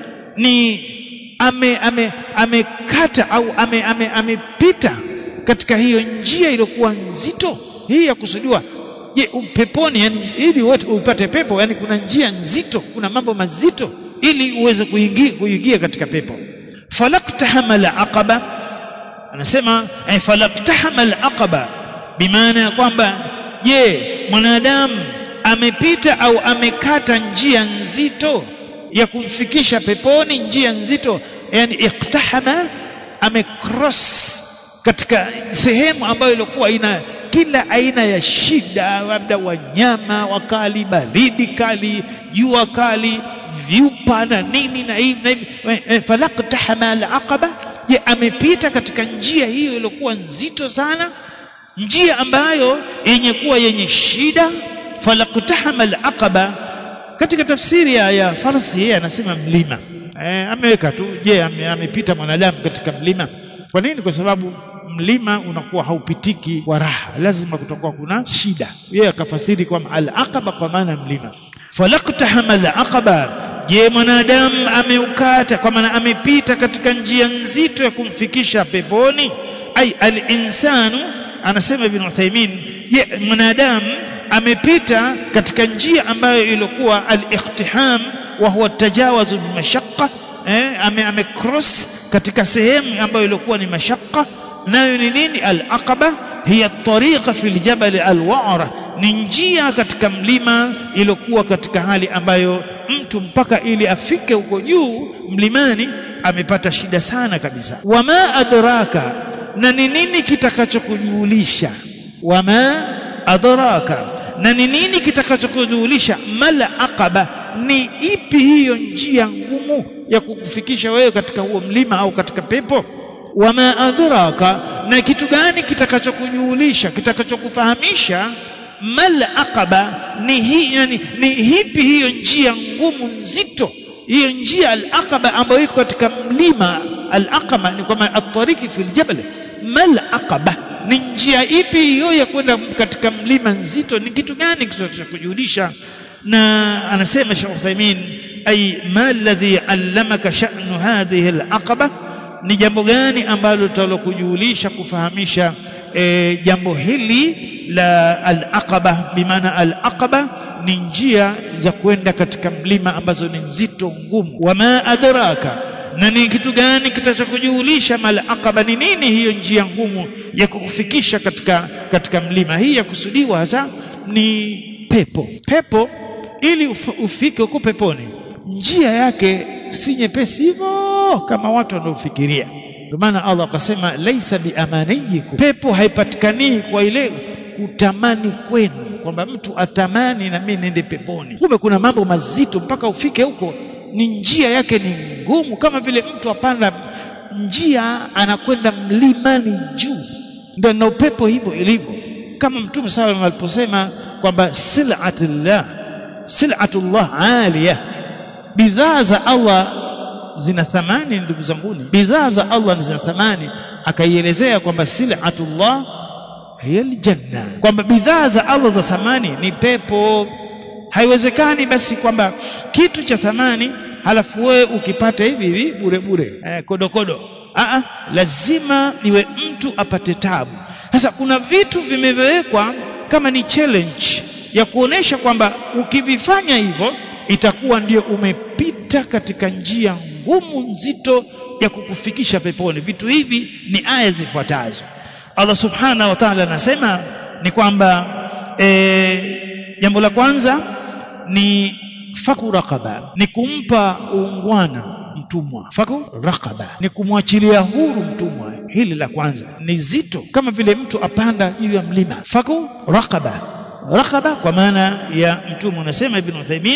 ni ame ame amekata au ame ame amepita katika hiyo njia iliyokuwa nzito hii ya kusudiwa je peponi yani ili wote upate pepo yani kuna njia nzito kuna mambo mazito ili uweze kuingia kuingia katika pepo falaktahama al-aqaba anasema ay falaktahama al-aqaba bimaana ya kwamba je mwanadamu amepita au amekata njia nzito ya kumfikisha peponi njia nzito yani iktahama amecross katika sehemu ambayo ilikuwa ina kila aina ya shida labda wanyama wakali baridi kali jua kali vyupa na nini na hivi na hivi falaktahama alaqaba je amepita katika njia hiyo iliyokuwa nzito sana njia ambayo yenye kuwa yenye shida falaktahama alaqaba katika tafsiri ya, ya farsi yeye anasema mlima e, ameweka tu je ame, amepita mwanadamu katika mlima kwa nini kwa sababu mlima unakuwa haupitiki kwa raha lazima kutakuwa kuna shida yeye akafasiri kwamba al-aqaba kwa maana mlima falaktahama al-aqaba je mwanadamu ameukata kwa maana amepita katika njia nzito ya kumfikisha peponi ai al-insanu anasema ibn Uthaymeen je mwanadamu amepita katika njia ambayo ilikuwa al-iqtiham wa huwa tajawazu bimashaqqa eh, ame, ame cross katika sehemu ambayo ilikuwa ni mashaqqa nayo ni nini al-aqaba hiya tariqa fil jabal al-wa'ra ni njia katika mlima iliyokuwa katika hali ambayo mtu mpaka ili afike huko juu mlimani amepata shida sana kabisa wama adraka na ni nini kitakachokujulisha wama adraka na ni nini kitakachokujulisha mal aqaba ni ipi hiyo njia ngumu ya kukufikisha wewe katika huo mlima au katika pepo wama adraka na kitu gani kitakachokujulisha kitakachokufahamisha mal aqaba ni hii yani ni hipi hiyo njia ngumu nzito hiyo njia al-aqaba ambayo iko katika mlima al-aqaba ni kwamba at-tariqi fil jabal mal aqaba ni njia ipi hiyo ya kwenda katika mlima nzito ni kitu gani kitakachokujulisha na anasema Sheikh Uthaymeen ay ma alladhi allamaka sha'nu hadhihi al-aqaba ni jambo gani ambalo litalokujulisha kufahamisha e, jambo hili la al-aqaba bimaana al-aqaba ni njia za kwenda katika mlima ambazo ni nzito ngumu wama adraka na ni kitu gani kitachokujulisha mal aqaba ni nini hiyo njia ngumu ya kukufikisha katika katika mlima hii ya kusudiwa hasa ni pepo pepo ili uf, ufike huko peponi njia yake si nyepesi hivyo kama watu wanaofikiria ndio maana Allah akasema laisa biamaniyikum pepo haipatikani kwa ile kutamani kwenu kwamba mtu atamani na mimi niende peponi kumbe kuna mambo mazito mpaka ufike huko ni njia yake ni ngumu kama vile mtu apanda njia anakwenda mlimani juu ndio na upepo hivyo ilivyo kama mtume sallallahu aliposema kwamba sil'atullah sil'atullah aliya bidhaa za Allah zina thamani ndugu zanguni bidhaa za Allah zina thamani akaielezea kwamba sil'atullah hiya aljanna kwamba bidhaa za Allah za thamani ni pepo haiwezekani basi kwamba kitu cha thamani halafu wewe ukipata hivi hivi bure bure eh, kodokodo Aa, lazima iwe mtu apate tabu sasa kuna vitu vimewekwa kama ni challenge ya kuonesha kwamba ukivifanya hivyo itakuwa ndio umepita katika njia ngumu nzito ya kukufikisha peponi vitu hivi ni aya zifuatazo Allah subhanahu wa ta'ala anasema ni kwamba e, jambo la kwanza ni faku raqaba ni kumpa uungwana mtumwa faku raqaba ni kumwachilia huru mtumwa hili la kwanza ni zito kama vile mtu apanda juu ya mlima faku raqaba raqaba kwa maana ya mtumwa unasema ibn Uthaymeen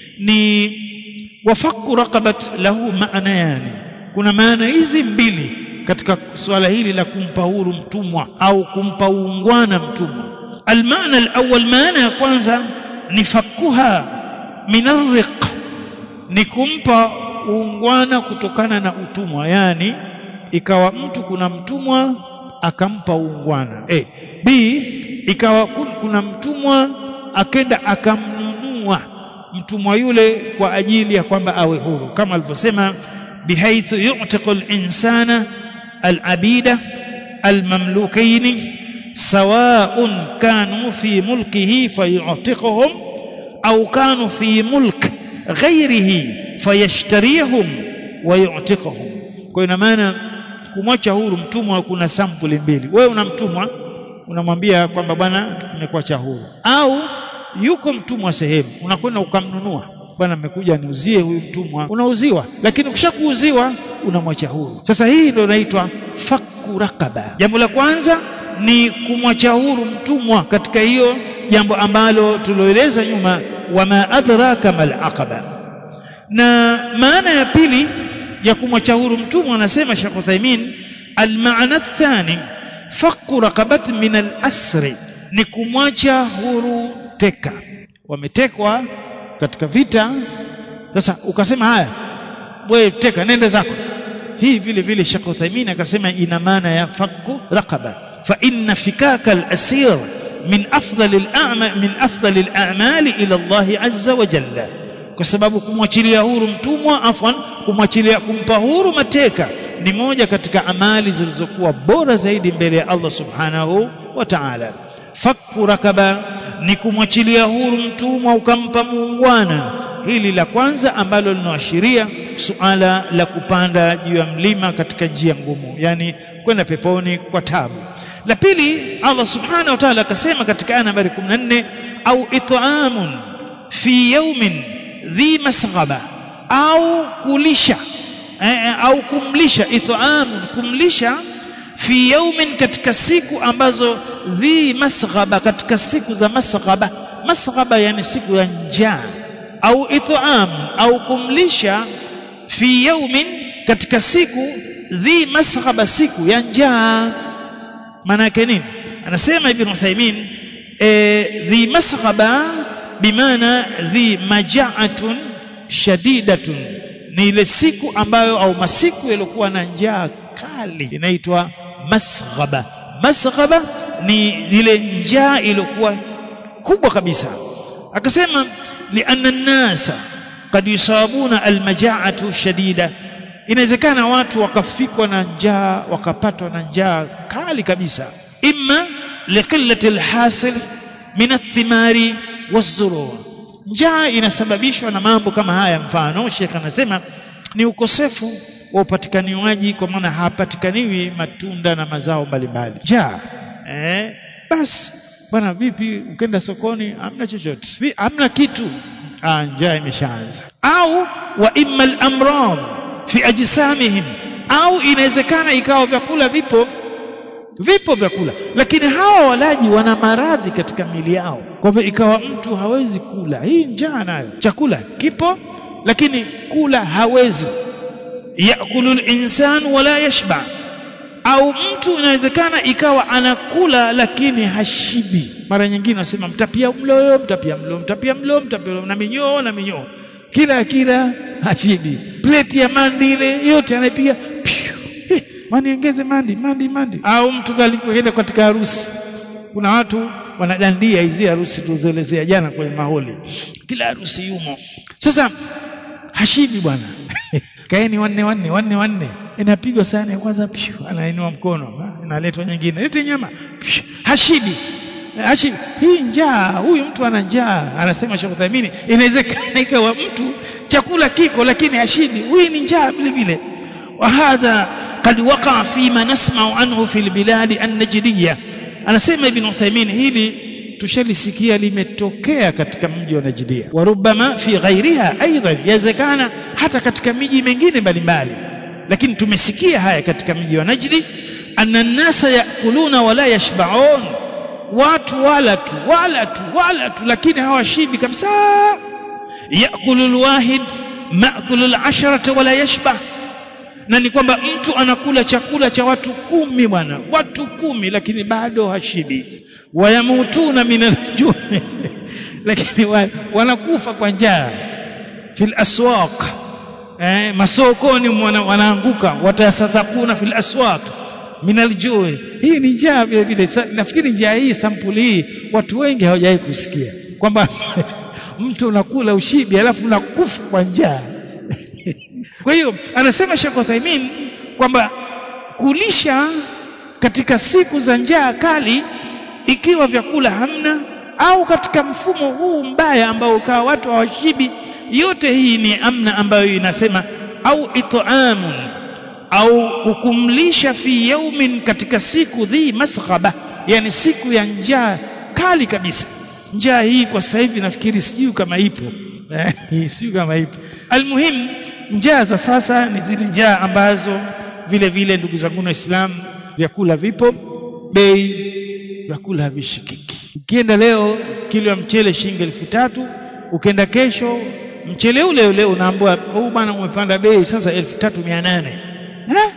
ni wafaku raqabat lahu maana yani kuna maana hizi mbili katika swala hili la kumpa huru mtumwa au kumpa uungwana mtumwa almaana alawwal maana ya kwanza ni fakuha min arriq ni kumpa uungwana kutokana na utumwa yani ikawa mtu kuna mtumwa akampa uungwana a b ikawa kuna mtumwa akenda akamnunua mtumwa yule kwa ajili ya kwamba awe huru kama alivyosema bihaithu yu'tiqu al-insana al-abida al-mamlukain sawa'un kanu fi mulkihi fayu'tiquhum au kanu fi mulk ghairihi fayashtarihum wa yu'tiquhum kwa ina maana kumwacha huru mtumwa kuna sampuli mbili wewe una mtumwa unamwambia kwamba bwana nimekuacha huru au yuko mtumwa sehemu unakwenda ukamnunua bwana nimekuja niuzie huyu mtumwa unauziwa lakini ukishakuuziwa unamwacha huru sasa hii ndio inaitwa faku raqaba jambo la kwanza ni kumwacha huru mtumwa katika hiyo jambo ambalo tuloeleza nyuma wama adraka mal aqaba na maana ya pili ya kumwacha huru mtumwa anasema Sheikh Uthaymeen almaana athani faku raqabat min al-asri ni kumwacha huru teka wametekwa katika vita sasa ukasema haya wewe teka nenda zako hii vile vile Sheikh Uthaymeen akasema ina maana ya faku raqaba fa inna fikaka al-asir min afdal al-a'mal min afdal al-a'mal ila Allah azza wa jalla kwa sababu kumwachilia huru mtumwa afwan kumwachilia kumpa huru mateka ni moja katika amali zilizokuwa bora zaidi mbele ya Allah subhanahu wa ta'ala fakku rakaba ni kumwachilia huru mtumwa ukampa muungwana hili la kwanza ambalo linaashiria suala la kupanda juu ya mlima katika njia ngumu yani kwenda peponi kwa tabu la pili Allah subhanahu wa ta'ala akasema katika aya nambari 14 au it'amun fi yawmin dhi masghaba au kulisha eh, au kumlisha it'amun kumlisha fi yaumin katika siku ambazo dhi masghaba katika siku za masghaba masghaba yani siku ya njaa au it'am au kumlisha fi yaumin katika siku dhi masghaba siku ya njaa maana yake nini anasema ibn Uthaymeen e, dhi masghaba bimaana dhi maja'atun shadidatun ni ile siku ambayo au masiku yaliokuwa na njaa kali inaitwa masghaba masghaba ni ile njaa iliyokuwa kubwa kabisa akasema lianna nnasa kad yusabuna almajaatu shadida inawezekana watu wakafikwa na njaa wakapatwa na njaa kali kabisa imma liqillati alhasil min athimari wazurur njaa inasababishwa na mambo kama haya mfano Sheikh anasema ni ukosefu wa upatikaniwaji kwa maana hapatikaniwi matunda na mazao mbalimbali njaa eh basi bwana vipi ukenda sokoni hamna chochote hamna kitu ah njaa imeshaanza au wa imma al-amrad fi ajsamihim au inawezekana ikawa vyakula vipo vipo vyakula lakini hawa walaji wana maradhi katika mili yao kwa hivyo ikawa mtu hawezi kula hii njaa nayo chakula kipo lakini kula hawezi yakulu linsan wala yashba au mtu inawezekana ikawa anakula lakini hashibi mara nyingine nasema mtapia mlo mtapia mlo mtapia mlo mtapia mlo na minyoo na minyoo kila kila hashibi pleti ya mandi ile yote anaipiga eh, maniongeze mandi mandi mandi au mtu kalikuenda katika harusi kuna watu wanadandia hizi harusi tuzoelezea jana kwenye maholi kila harusi yumo sasa hashibi bwana kaeni wanne wanne wanne wanne inapigwa sahani ya kwanza pshu, anainua mkono inaletwa nyingine lete nyama pshu, hashibi hashibi hii njaa huyu mtu ana njaa anasema Sheikh Uthaymeen inawezekana ikawa mtu chakula kiko lakini hashibi huyu ni njaa vile vile وهذا قد وقع فيما نسمع عنه في البلاد النجدية anasema Ibn Uthaymeen hili tushalisikia limetokea katika mji wa Najdia warubama fi ghairiha aidan yawezekana hata katika miji mingine mbalimbali lakini tumesikia haya katika mji wa Najdi anna nnasa yakuluna wala yashbaun watu wala tu wala tu wala tu lakini hawashibi kabisa yakulu alwahid maakulu alasharata wala yashba na ni kwamba mtu anakula chakula cha watu kumi bwana watu kumi lakini bado hashibi wayamutuna min aljui lakini wa, wanakufa kwa njaa fil aswaq eh, masokoni wana, wanaanguka watayasadakuna fil aswaq min aljui hii ni njaa vile vile nafikiri njaa hii sampuli hii watu wengi hawajawahi kusikia kwamba mtu unakula ushibi alafu unakufa kwa njaa kwa hiyo anasema Sheikh Uthaymeen kwamba kulisha katika siku za njaa kali ikiwa vyakula hamna au katika mfumo huu mbaya ambao ukawa watu hawashibi yote hii ni amna ambayo inasema au it'amun au kukumlisha fi yaumin katika siku dhi masghaba yani siku ya njaa kali kabisa njaa hii kwa sasa hivi nafikiri sijui kama ipo sijui kama ipo almuhim njaa za sasa ni zile njaa ambazo vile vile ndugu zangu waislamu vyakula vipo bei vyakula havishikiki ukienda leo kilo ya mchele shilingi elfu tatu ukienda kesho mchele ule ule unaambiwa huu bwana umepanda bei sasa elfu tatu mia nane eh?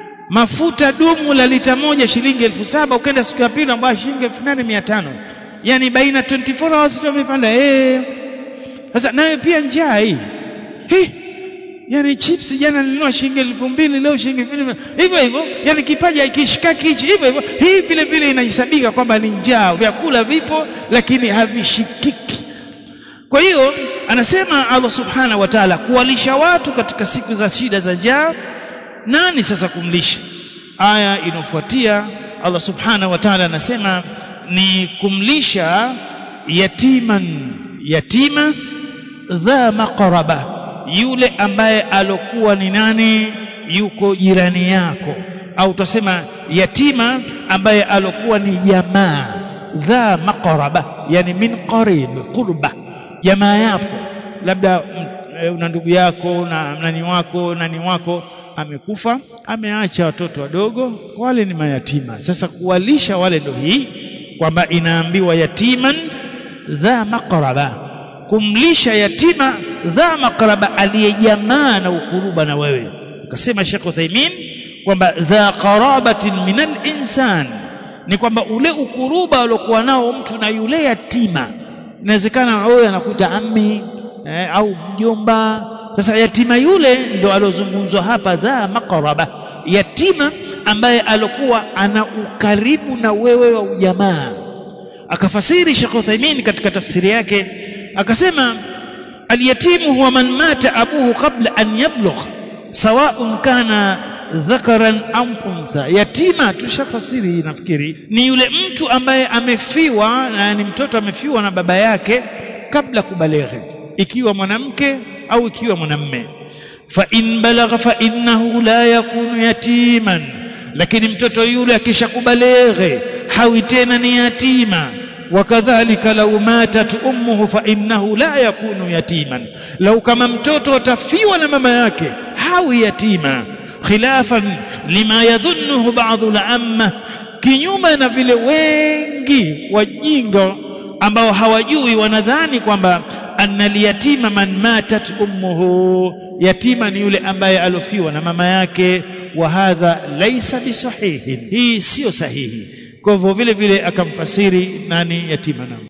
mafuta dumu la lita moja shilingi elfu saba ukienda siku ya pili ambayo shilingi elfu nane mia tano yani baina 24 hours tu amepanda eh sasa nayo pia njaa hii hii yani chips jana nilinunua shilingi elfu mbili leo shilingi elfu mbili hivyo hivyo yani kipaja ikishikaki hichi hivyo hivyo hii vile vile inahesabika kwamba ni njaa vyakula vipo lakini havishikiki kwa hiyo anasema Allah subhanahu wa ta'ala kuwalisha watu katika siku za shida za njaa nani sasa kumlisha aya inofuatia Allah subhanahu wa ta'ala anasema ni kumlisha yatiman yatima dha maqraba yule ambaye alokuwa ni nani yuko jirani yako au tutasema yatima ambaye alokuwa ni jamaa dha maqraba yani min qarib qurba jamaa yako labda una ndugu yako na nani wako nani wako amekufa ameacha watoto wadogo wale ni mayatima sasa kuwalisha wale ndo hii kwamba inaambiwa yatiman dha maqraba kumlisha yatima dha maqraba aliyejamaa na ukuruba na wewe ukasema Sheikh Uthaymeen kwamba dha qarabatin min al-insan ni kwamba ule ukuruba aliokuwa nao mtu na yule yatima inawezekana wewe anakuta ammi eh, au mjomba sasa yatima yule ndo alozungumzwa hapa dha maqraba yatima ambaye alokuwa ana ukaribu na wewe wa ujamaa akafasiri Sheikh Uthaymeen katika tafsiri yake akasema alyatimu huwa man mata abuhu qabla an yablugh sawa'un kana dhakaran au untha yatima tushafasiri hii nafikiri ni yule mtu ambaye amefiwa yani mtoto amefiwa na baba yake kabla kubaleghe ikiwa mwanamke au ikiwa mwanamme fa in balagha fa innahu la yakunu yatiman lakini mtoto yule akishakubaleghe hawi tena ni yatima wakadhalika lau matat ummuhu fa innahu la yakunu yatiman lau kama mtoto atafiwa na mama yake hawi yatima khilafan lima yadhunnuhu ba'dhu al-amma kinyume na vile wengi wajinga ambao hawajui wanadhani kwamba anna liyatima man matat ummuhu yatima ni yule ambaye alofiwa na mama yake wa hadha laysa bisahihin hii sio sahihi kwa hivyo vile vile akamfasiri nani yatima na